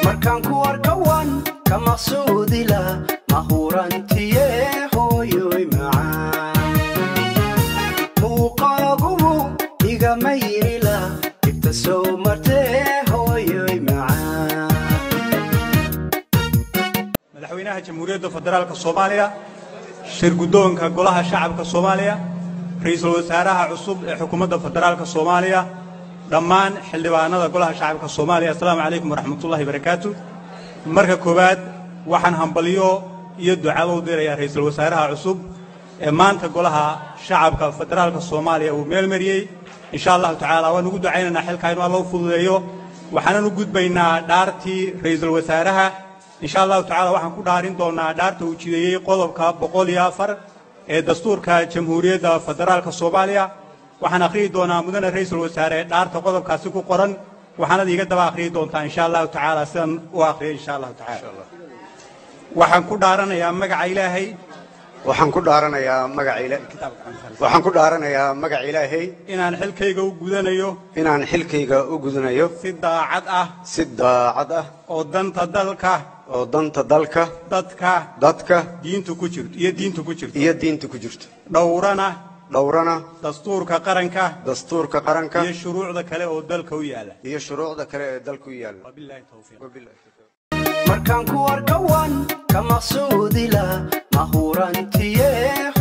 markaan ku arkawan ka maqsuudila mahurantiye hooyoy macaan muuqaagubu igama yirila ibta soo martee hooyoy macaan madaxweynaha jamhuuriyadda federaalka soomaaliya shir guddoonka golaha shacabka soomaaliya ra'iisul wasaaraha cusub ee xukuumadda federaalka soomaaliya dhammaan xildhibaanada golaha shacabka soomaaliya assalaamu calaykum waraxmatullahi barakaatu marka koowaad waxaan hambalyo iyo ducado u dirayaa ra'iisul wasaaraha cusub ee maanta golaha shacabka federaalka soomaaliya uu meelmariyey insha allahu tacaala waan ugu ducaynaynaa xilkaa inuu alla u fududeeyo waxaanan u gudbaynaa dhaartii ra'iisul wasaaraha insha allahu tacaala waxaan ku dhaarin doonaa dhaarta uu jideeyey qodobka boqol iyo afar ee dastuurka jamhuuriyadda federaalka soomaaliya waxaan akhriyi doonaa mudane ra'iisul wasaare dhaarta qodobkaasi ku qoran waxaanad iiga daba akhriyi doontaa insha allahu tacaala sidaan u akhriyay insha allahu tacaala waxaan ku dhaaranayaa magaca ilaahay waxaan ku dhaaranayaa magaca ila waxaan ku dhaaranayaa magaca ilaahay inaan xilkayga u gudanayo inaan xilkayga u gudanayo si daacad ah si daacad ah oo danta dalka oo danta dalka dadka dadka diintu ku jirto iyo diintu ku jirto iyo diinta ku jirto dhowrana dhowrana dastuurka qaranka dastuurka qaranka iyo shuruucda kale oo dalka u yaala iyo shuruucda kale ee dalku yaalla wabillahi tawfiiq Wabillahi tawfiiq. markaan ku arkawan ka maqsuudila mahurantiye